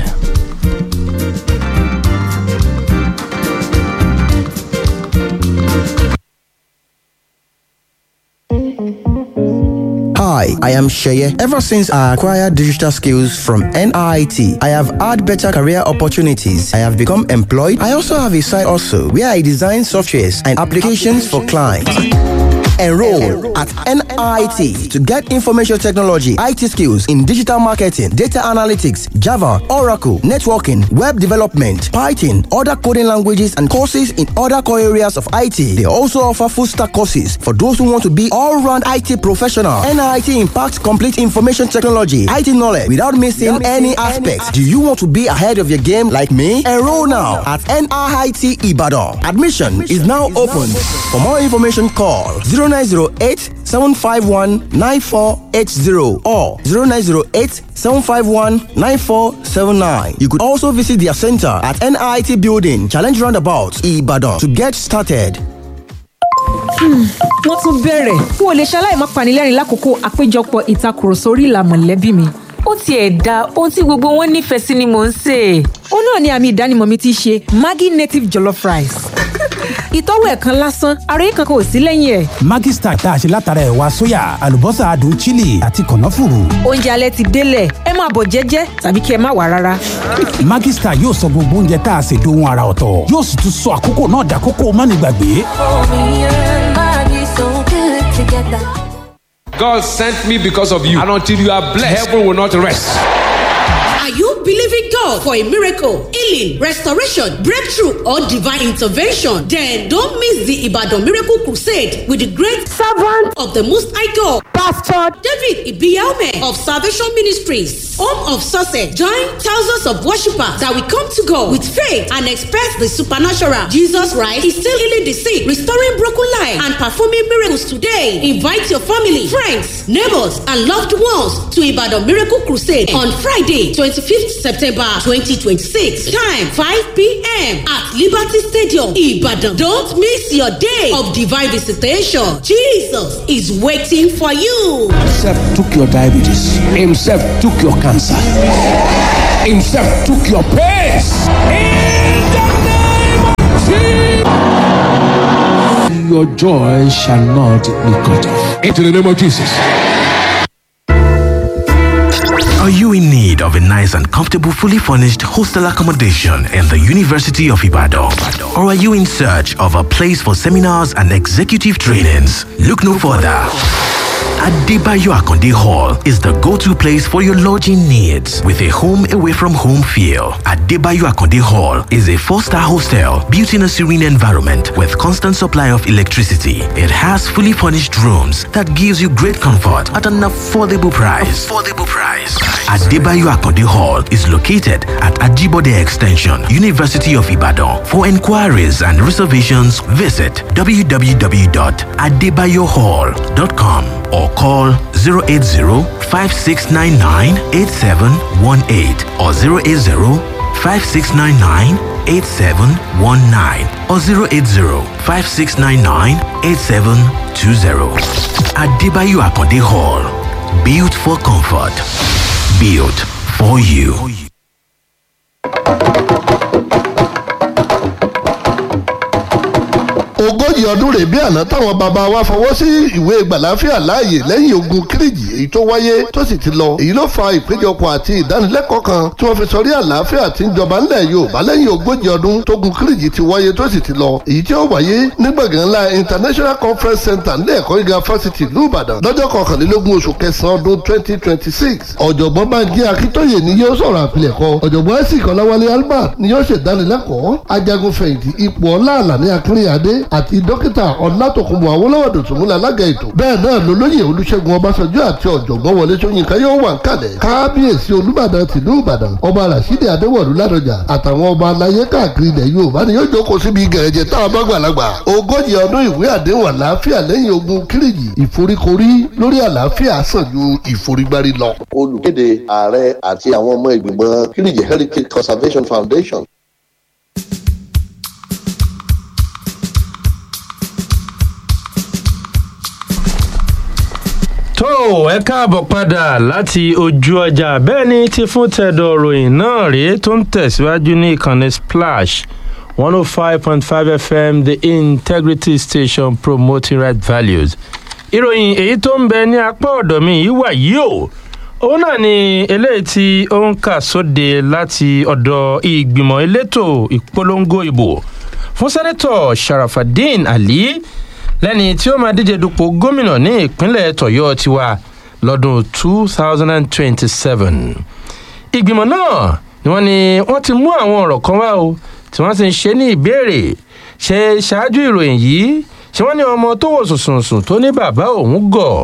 Hi, I am Sheye. Ever since I acquired digital skills from NIT, I have had better career opportunities. I have become employed. I also have a side also where I design softwares and applications for clients. Enroll at NIT to get information technology, IT skills in digital marketing, data analytics, Java, Oracle, networking, web development, Python, other coding languages, and courses in other core areas of IT. They also offer full stack courses for those who want to be all round IT professional. NIT impacts complete information technology, IT knowledge without missing any aspects. Do you want to be ahead of your game like me? Enroll now at NIT Ibadan. Admission is now open. For more information, call 0908 751 9480 or 0908 751 9479. You could also visit their center at NIT Building, Challenge Roundabout, Ibadan to get started. wọ́n tún bẹ̀rẹ̀ n ò lè ṣaláì má panilẹ́rìn lákòókò àpéjọpọ̀ ìtakùrọ̀sọ orí ìlà mọ̀lẹ́bí mi. ó tiẹ̀ da ohun tí gbogbo wọn nífẹ̀ẹ́ sí ni mò ń sè é. ó náà ni àmì ìdánimọ̀ mi ti ṣe maggi native jollof rice. ìtọ́wò ẹ̀ kan lásán àròyé kankan ò sí lẹ́yìn ẹ̀. Maggi Star tá a ṣe látara ẹ̀wà sóyà àlùbọ́sà adùn chili àti kànáfùrù. oúnjẹ alẹ́ ti délẹ̀ ẹ máa bọ̀ jẹ́jẹ́ tàbí kí ẹ má wà rárá. Maggi Star yóò sọ gbogbo oúnjẹ tá a ṣe dohun ara ọ̀tọ̀ yóò sì tún sọ àkókò náà dàkókò mánigbàgbé. God sent me because of you. And until you are blessed, heaven will not rest. Are you believing God for a miracle, healing, restoration, breakthrough, or divine intervention? Then don't miss the Ibadan Miracle Crusade with the great servant of the Most High God, Pastor David Ibiaume of Salvation Ministries, home of success. Join thousands of worshippers that will come to God with faith and expect the supernatural. Jesus Christ is still healing the sick, restoring broken lives, and performing miracles today. Invite your family, friends, neighbors, and loved ones to Ibadan Miracle Crusade on Friday, 25th September 2026. Time 5 p.m. at Liberty Stadium, Ibadan. Don't miss your day of divine visitation. Jesus is waiting for you. Himself took your diabetes. Himself took your cancer. Himself took your pains. In the name of Jesus. Your joy shall not be cut off. Into the name of Jesus. Are you in need of a nice and comfortable, fully furnished hostel accommodation in the University of Ibadan? Or are you in search of a place for seminars and executive trainings? Look no further. Adebayo Akonde Hall is the go-to place for your lodging needs with a home away from home feel. Adebayo Akonde Hall is a four-star hostel built in a serene environment with constant supply of electricity. It has fully furnished rooms that gives you great comfort at an affordable price. Affordable price. Adebayo Akonde Hall is located at Ajibode Extension, University of Ibadan. For inquiries and reservations, visit www.adebayohall.com or call 080-5699-8718 or 080-5699-8719 or 080-5699-8720. Adebayo Akonde Hall. Built for comfort. Built for you. ogójì ọdún rèé bí àná táwọn bàbá wa fọwọ́ sí ìwé gbàláfíà láàyè lẹ́yìn ogun kírìjì èyí tó wáyé tó sì ti lọ èyí ló fa ìpéjọpọ̀ àti ìdánilẹ́kọ̀ọ́ kan tí wọ́n fi sọrí àlàáfíà tí ń jọba ńlẹ̀ yorùbá lẹ́yìn ogójì ọdún tógun kírìjì ti wáyé tó sì ti lọ èyí tí ó wáyé ní gbọ̀ngàn ńlá international conference center nílẹ̀ ẹ̀kọ́ gíga fásitì ìlú ìbàdàn lọ́jọ́ kọkànlélógún oṣù kẹsàn-án ọdún twenty twenty six ọ̀jọ̀gbọ́n bánjí akíntóyè ni yóò sọ̀rọ̀ àpilẹ̀kọ ọ̀jọ̀gbọ́n ẹ̀sìn kọ́láwálé albert ni yóò ṣèdánilẹ́kọ̀ọ́ ajagun fẹ̀yìntì ipò ọlá àlàní akínríyàdé àti dókítà ọlátòkùnbọ̀ awólọ́wọ̀ dòtúnmúlẹ̀ alága ètò bẹ́ẹ̀ náà lolóyè olúṣẹ́gun ọbásanjọ́ àti ọ̀jọ̀gbọ́n wọlé ṣóyínká yóò wà ń kalẹ̀ kábíyèsí olúbàdàn tìlú ìbàdàn ọba rasidi adéwọ̀lú ládọjà àtàwọn ọba aláyé káàkiri ilẹ̀ yorùbá ni yóò jókòó síbi gẹ̀rẹ́jẹ táwọn bá gbàlagbà ogójì ọdún ìwé àdéhùn àlàáfíà lẹ́yìn ogun kírìjì ìforíkorí lórí àlàáfíà sàn ju ìforígbárí lọ. olùkéde ààrẹ àti àwọn ọmọ ìgbìmọ̀ kírìjì heritage conservation foundation tó ẹ káàbọ̀ padà láti ojú ọjà bẹ́ẹ̀ ni ti fún tẹ̀dọ̀ ròyìn náà rèé tó ń tẹ̀síwájú ní ìkànnì splash one oh five point five fm the integrity station promoting right values ìròyìn èyí tó ń bẹ ní apá ọ̀dọ̀ mi yìí wà yìí o òun náà ni eléyìí tí ó ń kà sóde láti ọ̀dọ̀ ìgbìmọ̀ elétò ìpolongo ìbò fún sẹ́nẹ́tọ̀ sharafadin ali lẹ́ni tí ó máa díje dupò gómìnà ní ìpínlẹ̀ tọ̀yọ́ tiwa lọ́dún two thousand and twenty-seven. ìgbìmọ̀ náà ni wọ́n ní wọ́n ti mú àwọn ọ̀rọ̀ kan wá o tí wọ́n sì ń ṣe ní ìbéèrè ṣe ṣáájú ìròyìn yìí ṣé wọ́n ní ọmọ tó wò sùnsùnsùn tó ní bàbá òun gọ̀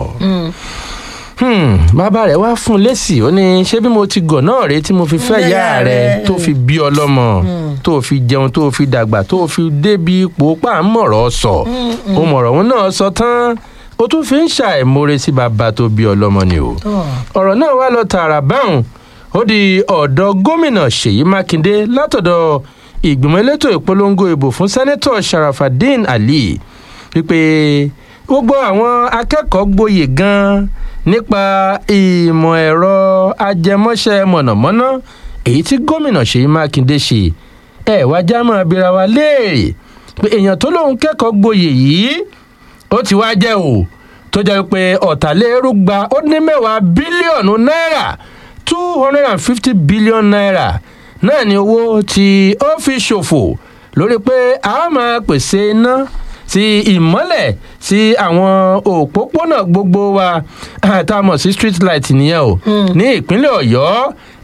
bàbá rẹ̀ wá fún un lésì ó ní ṣé bí mo ti gọ̀ náà rèé tí mo fi fẹ́ yá rẹ̀ tó fi bí ọlọ́mọ tó fi jẹun tó fi dàgbà tó fi débi ipò pàmòrò sọ ó mọ̀rọ̀ òun náà sọ tán ó tún fi ń ṣàìmoore sí bàbá tó bí ọlọ́mọ ni o ọ̀rọ̀ náà wá lọ tààrà báwọn ó di ọ̀dọ̀ gómìnà ṣèyí mákindé látọ̀dọ̀ ìgbìmọ̀ elétò ìpolongo ìbò fún sẹ́nẹ́tọ̀ sharafadin ali wípé gbogbo àwọn akẹ́kọ̀ọ́ gboyè gan-an nípa ìmọ̀ ẹ̀rọ ajẹmọ́ṣẹ́ mọ̀nàmọ́ná èyí tí gómìnà ṣèyí mákindé ṣe ẹ̀ wá já mọ́ abira wa léèrè pé èèyàn tó lóun kẹ́kọ̀ọ́ gboyè yìí ó ti wá jẹ́ o tó jẹ́ pé ọ̀tàlérúgba ó ní mẹ́wàá bílíọ̀nù náírà two hundred and fifty billion naira náà ni owó tí ó fi ṣòfò lórí pé a máa pèsè iná ti ìmọ́lẹ̀ sí àwọn òpópónà gbogbo wa tá a mọ̀ sí street light nìyẹn o ní ìpínlẹ̀ ọ̀yọ́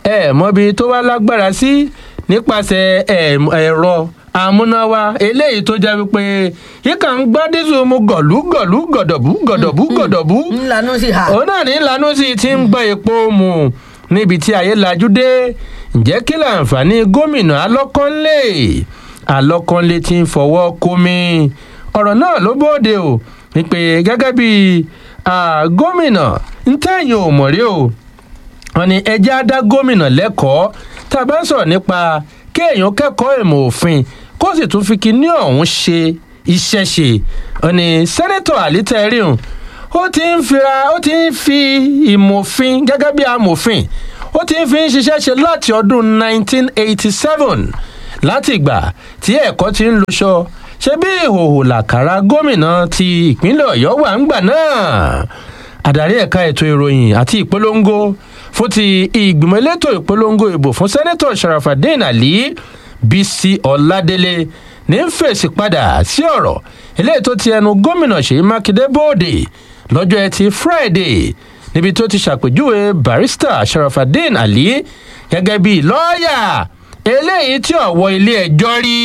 ẹ mọbi tó wá lágbára sí nípasẹ̀ ẹ̀rọ amúnáwá eléyìí tó jẹ́ wípé yíká ń gbọ́ dísù mu gọ̀lú gọ̀lú gọ̀dọ̀bú gọ̀dọ̀bú gọ̀dọ̀bú. ńlanú sí ha. òun náà ní ńlanú sí ti ń gbọ́ epo mu níbi tí ayé lajú dé ǹjẹ́ kí láǹfààní gómìnà alọ́kànlé alọ́kànlé ti ń fọwọ́ kómi ọ̀rọ̀ náà ló bóde o wípé gẹ́gẹ́ bí gómìnà ń tẹ̀yìn ò mọ̀ rí o wọn ni ẹjẹ́ á dá gómìnà lẹ́kọ̀ọ́ tá a bá ń sọ̀rọ̀ nípa kéèyàn kẹ́kọ̀ọ́ ìmọ̀ òfin kó sì tún fi kinní ọ̀hún ṣe iṣẹ́ ṣe wọn ni sẹ́nẹ́tọ̀ àlítẹ́rìhùn ó ti ń fira ó ti ń fi ìmọ̀ òfin gẹ́gẹ́ bí amòfin ó ti ń fi ń ṣiṣẹ́ ṣe láti ọdún 1987 láti ìgbà tí ẹ̀kọ́ ti ń luṣọ ṣe bí ìhòòhò làkàrà gómìnà ti ìpínlẹ̀ ọ̀yọ́ wà ń gbà náà adarí ẹ̀ka ètò ìròyìn àti ìpolongo fún ti ìgbìmọ̀ elétò ìpolongo ìbò fún sẹ́nẹ́tọ̀ sharafadin ali bisi ọ̀ládélé ní fèsì padà sí ọ̀rọ̀ eléyìí tó ti ẹnu gómìnà ṣèyí mákindé bóde lọ́jọ́ ẹtì friday níbi tó ti ṣàpèjúwe barista sharafadin ali gẹ́gẹ́ bíi lọ́ọ̀yà eléyìí tí ọ̀wọ́ ilé ẹjọ́ rí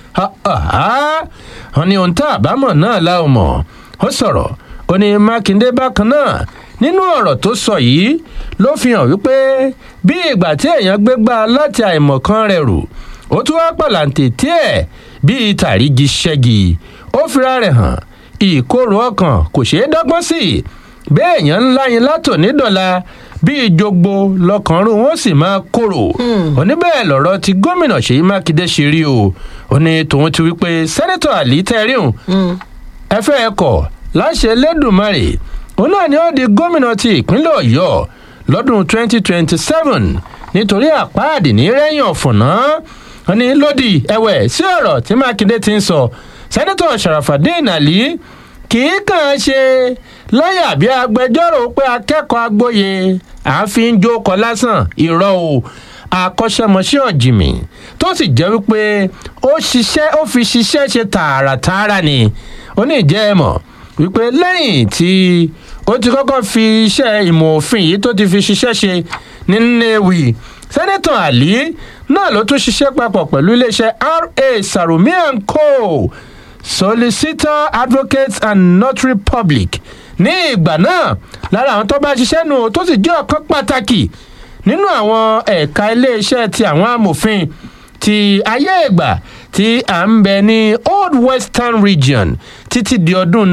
wọn ni ohun tá àbámọ̀ náà láwọn mọ̀ ó sọ̀rọ̀ ó ní mákindé bákan náà nínú ọ̀rọ̀ tó sọ yìí ló fi hàn wípé bí ìgbà tí èèyàn gbégbá láti àìmọ̀kan rẹ̀ rù ó tún wá pàlàǹtì tiẹ̀ bíi tàrígi ṣẹ́gi ó fira rẹ̀ hàn ìkorò ọkàn kò ṣeé dọ́gbọ́n sí bẹ́ẹ̀ èèyàn ńlá yín látò nídọ̀la bíi jogbo lọkànrún wọn sì máa kóró oníbẹ̀ẹ́ lọ̀rọ̀ ti gómìnà ṣèyí mákindé ṣe rí o ó ní tòun ti wípé sẹ́nẹ́tọ̀ àlí tẹ́ríhùn ẹ fẹ́ ẹ kọ̀ láṣẹ lẹ́dùnmarè òun náà ni ó di gómìnà ti ìpínlẹ̀ ọ̀yọ́ lọ́dún 2027 nítorí àpáàdì ní rẹ́yìn ọ̀fọ̀nà wọn ni lòdì ẹ̀wẹ̀ sí ọ̀rọ̀ tí mákindé ti ń sọ sẹ́nẹ́tọ̀ sharafadin ali kì í kàn án ṣe lọ́yà bí agbẹjọ́rò pé akẹ́kọ̀ọ́ agbóye àáfin jókòó lásán irọ́ o akọ́ṣẹ́mọṣẹ́ ọ̀jìmì tó sì jẹ́ wípé ó ṣiṣẹ́ ó fi ṣiṣẹ́ ṣe tààràtààrà ni ó ní ìjẹ́ ẹ mọ̀ wípé lẹ́yìn tí ó ti kọ́kọ́ fi iṣẹ́ ìmọ̀ òfin yìí tó ti fi ṣiṣẹ́ ṣe ní nnewi sẹ́nẹ́tọ̀ àlí náà ló tún ṣiṣẹ́ papọ̀ pẹ̀lú iléeṣẹ́ ra sarumi and co solicitor advocates and notary public ní ìgbà náà lára àwọn tó bá ṣiṣẹ́ nù tó sì jẹ́ ọ̀kan pàtàkì nínú àwọn ẹ̀ka iléeṣẹ́ ti àwọn amòfin ti ayé ìgbà tí à ń bẹ ní old western region títí di ọdún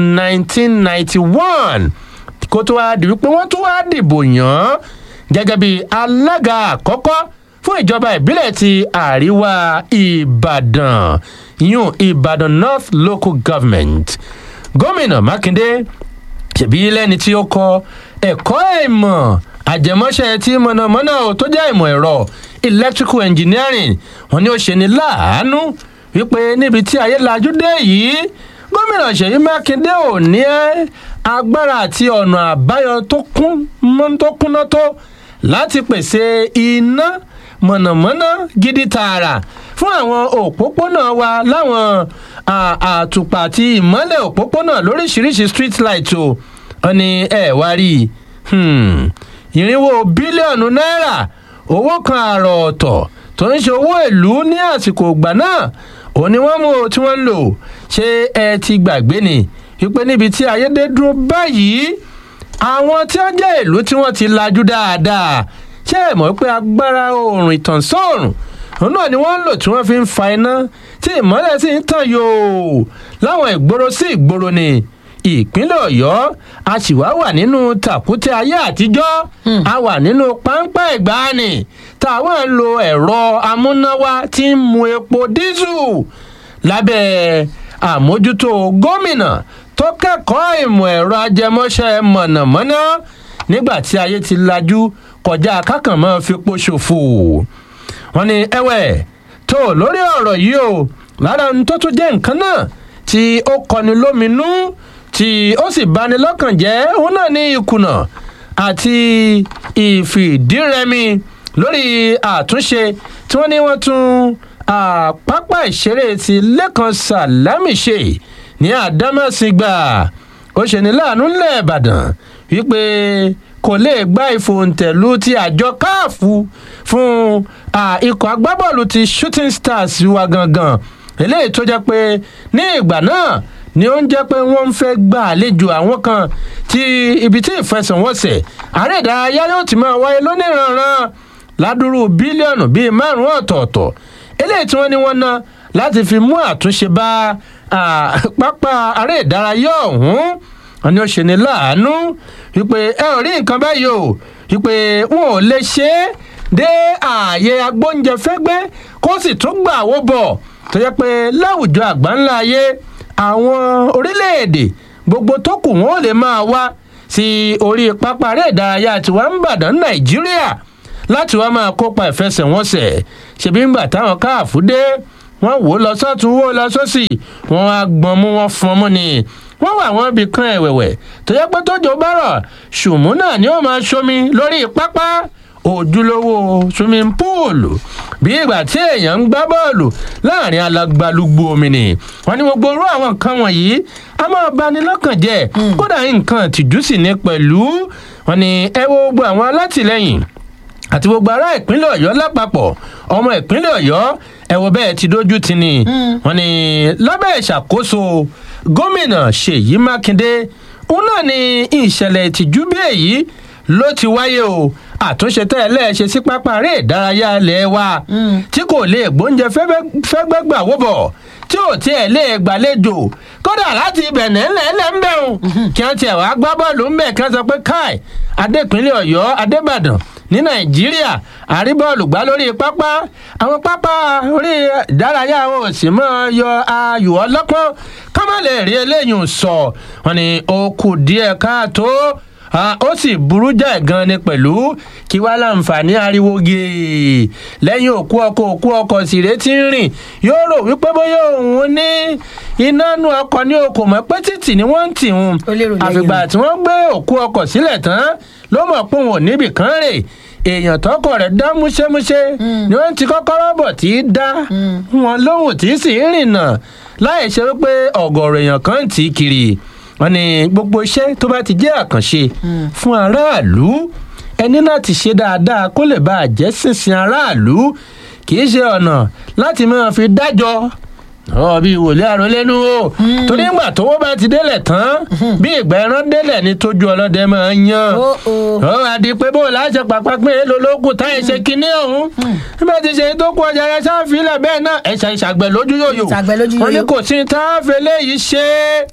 1991 kó tó wá di wípé wọ́n tún wá dìbò yàn án gẹ́gẹ́ bí alága àkọ́kọ́ fún ìjọba ìbílẹ̀ ti àríwá ìbàdàn yún ìbàdàn north local government gómìnà mákindé ṣèbí lẹ́ni tí ó kọ ẹ̀kọ́ ìmọ̀ àjẹmọ́ṣẹ́ tí mọ̀nàmọ́ná tó jẹ́ ìmọ̀ ẹ̀rọ electrical engineering wọn ni ó ṣe ní láàánú wípé níbi tí ayé lajú dé yìí gómìnà ṣèyí mákindé ò ní agbára àti ọ̀nà àbáyọ tó kún mọ́ tó kúnná tó láti pèsè iná mọ̀nàmọ́ná gidi tààrà fún àwọn òpópónà wa láwọn àtùpà àti ìmọ́lẹ̀ òpópónà lóríṣiríṣi street light o wọn ni ẹ wá rí i ìrìnwó bílíọ̀nù náírà owó kan àrò ọ̀tọ̀ tó ń ṣe owó ìlú ní àsìkò ìgbà náà òun ni wọ́n mú o tí wọ́n ń lò ṣé ẹ ti gbàgbé ni wípé níbi tí ayédè dúró báyìí àwọn tí wọ́n jẹ́ ìlú tí wọ́n ti lajú dáadáa ṣé ẹ mọ̀ pé agbára oòrùn ìtànsọ́ọ̀rùn òun náà ni wọ́n ń lò tí wọ́n fi ń fa iná tí ìmọ́lẹ̀ sì ń tàn yòò láwọn ìgboro sí ìgboro ni ìpínlẹ̀ ọ̀yọ́ a sì wá wà nínú tàkútẹ́ ayé àtijọ́ a wà nínú páńpẹ́ ìgbàanì táwọn ń lo ẹ̀rọ amúnáwá tí ń mu epo dísù lábẹ́ àmójútó gómìnà tó kẹ́kọ̀ọ́ ìmọ̀ ẹ̀rọ ajẹmọ́ṣẹ́ mọ̀nàmọ́ná nígbà tí ayé ti lajú kọjá kákànmọ́ fipò ṣòfò wọn ni ẹwẹ́ tó lórí ọ̀rọ̀ yìí o lára ohun tó tún jẹ́ nǹkan náà tí ó kọni lóminú tí ó sì bani lọ́kàn jẹ́ òun náà ní ìkùnà àti ìfìdírẹmi lórí àtúnṣe tí wọ́n ní wọ́n tún pápá ìṣeré ti lẹ́kan sàlámì ṣe ní àdámẹ́sìgbà ó ṣe ní láàánú ńlẹ̀ ìbàdàn wípé kò lè gba ìfòǹtẹ̀lù ti àjọ káàfù fún ikọ̀ agbábọ́ọ̀lù ti shooting stars wa gangan eléyìí tó jẹ́ pé ní ìgbà náà ni ó ń jẹ́ pé wọ́n ń fẹ́ gba àlejò àwọn kan tí ibi tí ìfẹsẹ̀wọnsẹ̀ ààrẹ ìdárayá yóò ti máa wáyé lóníranran ládùúrú bílíọ̀nù bíi márùn-ún ọ̀tọ̀ọ̀tọ̀ eléyìí tí wọ́n ní wọ́n ná láti fi mú àtúnṣe bá pápá ààrẹ ìdárayá ọ̀hún wọn ni ó ṣe ní láàánú wípé ẹ ò rí nǹkan báyìí o wípé wọn ò lè ṣe é dé ààyè agbóúnjẹ fẹ́gbẹ́ kó sì tún gbà wó bọ̀ tó yẹ pé láwùjọ àgbáńlá ayé àwọn orílẹ̀-èdè gbogbo tó kù wọn ò lè máa wá sí orí pápá eré ìdárayá tiwa ń bàdàn nàìjíríà láti wá máa kópa ìfẹsẹ̀wọnsẹ̀ ṣebí ńgbà táwọn káàfù dé wọ́n wò ó lọ sọ́tún wò ó lọ sósì wọ́n á gbọ́n mú wọn fọn mú ni wọ́n wà wọ́n bí kan ẹ̀wẹ̀wẹ̀ tó yẹ pé tójò bá rọ̀ ṣùmú náà ni ó máa ṣomi lórí pápá ojúlówó swimming pool bí ìgbà tí èèyàn ń gbá bọ́ọ̀lù láàrin alagbalugbo omi ni wọ́n ní gbogbo orú àwọn nǹkan wọ̀nyí a máa bani lọ́kàn jẹ́ kódà nǹkan tìjú sì ní pẹ̀lú wọ́n ní ẹ wo gbogbo àwọn alátìlẹyìn àti gbogbo ará ìpínlẹ̀ ọ̀yọ́ lápapọ̀ ọmọ ìpínlẹ̀ ọ̀yọ́ ẹ̀wọ̀ bẹ́ẹ̀ ti dójú ti ni wọ́n ní lábẹ́ ìṣàkóso gómìnà ṣèyí mákindé òun náà ni ìṣẹ̀lẹ̀ ìtìjú bí èyí ló ti wáyé o àtúnṣe tẹ́ ẹ lẹ́ẹ̀ṣe sí pápá eré ìdárayá ilẹ̀ wa tí kò lè gbóúnjẹ fẹ́gbẹ́ gbà wó bọ̀ tí ò tiẹ̀ lè gbàlejò kódà láti ibẹ̀ nẹ́ẹ̀lẹ́ ń bẹ̀rùn kí wọ́n tiẹ̀ wá gbá bọ́ọ̀lù ń bẹ̀ kí wọ́n sọ pé káì adépínlẹ̀ ọ̀yọ́ adébàdàn ní nàìjíríà àríbọ́ọ̀lù gbá lórí pápá àwọn pápá orí ìdárayá àwọn òsì mọ́ yọ ayò ọlọ́pọ́n ká má lè rí eléyìí sọ wọn ni ó kù díẹ̀ káàtó ó sì burú jáì gan ni pẹ̀lú kí wàá láǹfààní ariwo gèè lẹ́yìn òkú ọkọ̀ òkú ọkọ̀ sìrè tí ń rìn yóò rò wípé bóyá òun ní iná nu ọkọ̀ ní okò mọ́ pé títì ni wọ́n ń tì ń àfìgbà tí wọ́n gbé òkú ọkọ̀ sílẹ̀ tán ló mọ̀ pé òun ò níbì kan rè èèyàn tọkọ rẹ̀ dá múṣẹ́múṣẹ́ ni wọ́n ti kọ́kọ́rọ́ bọ̀ tí í dá wọn lóhùn tí sì ń rìnà láì ṣe wípé ọ̀gọ̀rọ̀ èèyàn kan ń tì í kiri wọn ni gbogbo iṣẹ́ tó bá ti jẹ́ àkànṣe fún aráàlú ẹni láti ṣe dáadáa kó lè bá àjẹ́ sísìn aráàlú kì í ṣe ọ̀nà láti máa fi dájọ́ ọ bí wòlé àrólẹ́nu o torí ńgbà tówó bá ti délẹ̀ tán bí ìgbà ẹran délẹ̀ ní tójú ọlọ́dẹ máa ń yan ó àdí pé bó láṣẹ pàpà pé èèlò lókun táyì ṣe kinní ọ̀hún nígbà tí ṣe tó kú ọjà yẹn sáfìlẹ̀ bẹ́ẹ̀ náà ẹ̀ṣà ìṣàgbẹ̀ lójú yòyò wọn ni kò sí táàfẹ́ léyìí ṣe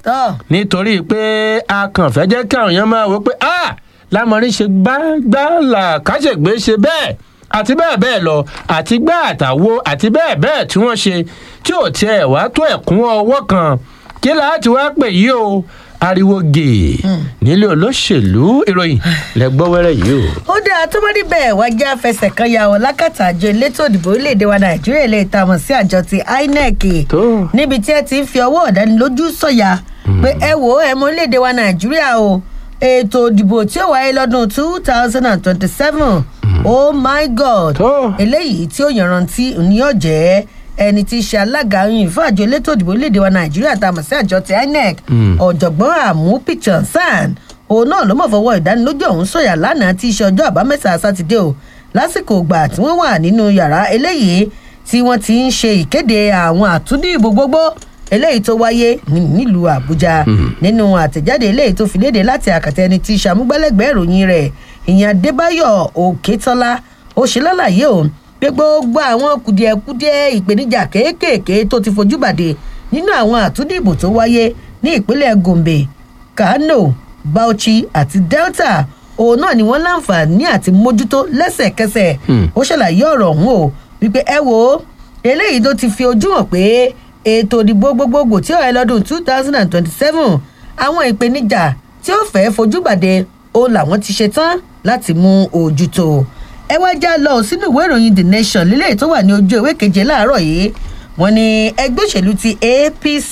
nítorí pé a kàn fẹ́ jẹ́ kí àwọn èèyàn máa wò pé ah lámọrin ṣe gbágbálà káṣègbè ṣe bẹ́ẹ̀ àti bẹ́ẹ̀ bẹ́ẹ̀ lọ àti gbá àtàwo àti bẹ́ẹ̀ bẹ́ẹ̀ tí wọ́n ṣe tí ò tiẹ̀ wá tó ẹ̀kún ọwọ́ kan kí láti wá pè yí o ariwo gèè nílé olóṣèlú ìròyìn lẹgbọ́ wẹ́rẹ́ yìí o. ó dáa tó bá rí bẹ́ẹ̀ wá já fẹsẹ̀ kan ya ọ lákàtà àjọ elétò ìdìbò orílẹ̀-èdè wa nàìjíríà ilé ìtamọ̀ sí àjọ ti inec níbi tí ẹ ti ń fi ọwọ́ ọ̀dánilójú sọ̀yà pé ẹ wò ó ẹ mọ orílẹ̀-èdè wa nàìjíríà o ètò ìdìbò tí ó wáyé lọ́dún two thousand and twenty-seven oh my god eléyìí tí ó yànrántí ní ọ̀jẹ́ ẹni tí í ṣe alága yìí fún àjọ elétò ìdìbò orílẹ̀-èdè wa nàìjíríà tá a mọ̀ sí àjọ ti inec ọ̀jọ̀gbọ́n àmú picture san òun náà ló mọ̀ fọwọ́ ìdánilójú ọ̀hún sọ̀yà lánàá tí í ṣe ọjọ́ àbámẹ́ta sátidé o lásìkò ìgbà tí wọ́n wà nínú yàrá eléyìí tí wọ́n ti ń ṣe ìkéde àwọn àtúndìbò gbogbo eléyìí tó wáyé nílùú àbújá nínú àtẹ̀jáde eléyìí tó fi léde láti àkàtà ẹni tí sàmúgbálẹ́gbẹ̀ẹ́ ìròyìn rẹ̀ ìyẹn adébáyọ̀ òkètọ́lá ó ṣe lálàyé o pé gbogbo àwọn kùdìẹ̀kudiẹ ìpèníjà kéékèèké tó ti fojú bàdé nínú àwọn àtúndìbò tó wáyé ní ìpínlẹ̀ gombe kano bauchi àti delta òun náà ni wọ́n láǹfààní àti mójútó lẹ́sẹ̀kẹsẹ̀ ó ṣàlàyé ọ̀rọ̀ ọ̀hún o wípé ẹ wo eléyìí tó ti fi ojú hàn pé ètò ìdìbò gbogbogbò tí ó yẹ lọ́dún two thousand and twenty-seven àwọn ìpèníjà tí ó fẹ́ fojú bàdé òun làwọn ti ṣe tán láti mú ojútó ẹ wá já lọ sínú ìwé ìròyìn the nation lílẹ̀ tó wà ní ojú ìwé keje láàárọ̀ yìí wọn ni ẹgbẹ́ òṣèlú ti apc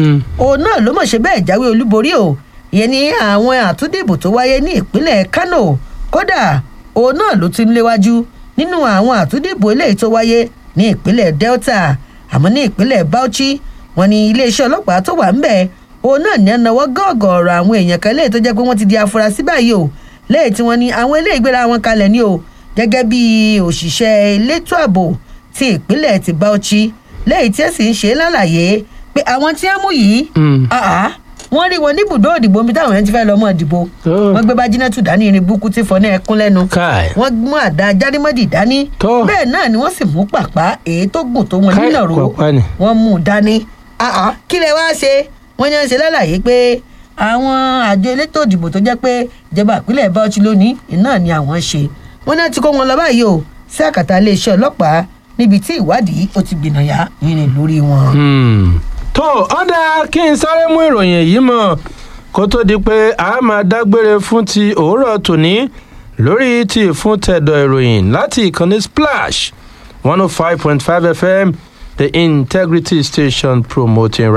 òun náà ló mọ̀ ṣe bẹ́ẹ̀ jáwé olúborí o ìyẹn ní àwọn àtúndìbò tó wáyé ní ìpínlẹ̀ kano kódà òun náà ló ti ń léwájú nínú àwọn àtúndìbò eléyìí tó wáyé ní ìpínlẹ̀ delta àmọ́ ní ìpínlẹ̀ bauchi wọn ni iléeṣẹ́ ọlọ́pàá tó wà ń bẹ̀ òun náà ní ẹnáwó gọ́ọ̀gọ̀ọ̀rọ̀ àwọn èèyàn kan léyìí tó jẹ́ pé wọ́n ti di afurasí báyìí o lẹ́yìn tí wọ́n ní àwọn eléyìí gbéra wọn kalẹ̀ ní o gẹ́gẹ́ bí òṣìṣẹ́ elétò ààbò ti ìpínlẹ̀ ti bauchi lẹ́yìn tí ẹ sì ń ṣe lálàyé pé àwọn tí wọ́n mú yìí àá wọ́n rí wọn níbùdó òdìbò mi táwọn yẹn ti fẹ́ lọ mọ́ ìdìbò wọ́n gbé bájínátù dání irin búkú tí fọ́ náà ẹkún lẹ́nu wọ́n mú àdá járímọ́dì dání bẹ́ẹ̀ náà ni wọ́n sì mú pàpá èyí tó gùn tó wọn nílò ro wọ́n mú un dání àá kí lẹ wá ṣe wọ́n yẹn ń ṣe lálàyé pé àwọn àjọ elétò òdìbò tó jẹ́ pé ìjọba ìpínlẹ̀ bauchi lónìí náà ni àwọn ṣe wọ́n náà ti kó wọn lọ báyìí o sí àkàtà iléeṣẹ́ ọlọ́pàá níbi tí ìwádìí ó ti gbìnàyà yìnyín lórí wọn. tó ọ̀dà kí n sáré mú ìròyìn yìí mọ̀ kó tó di pé a máa dágbére fún ti òwúrọ̀ tòní lórí ti fún tẹ̀dọ̀ ìròyìn láti ìkànnì splash one oh five point five fm the integrity station promoting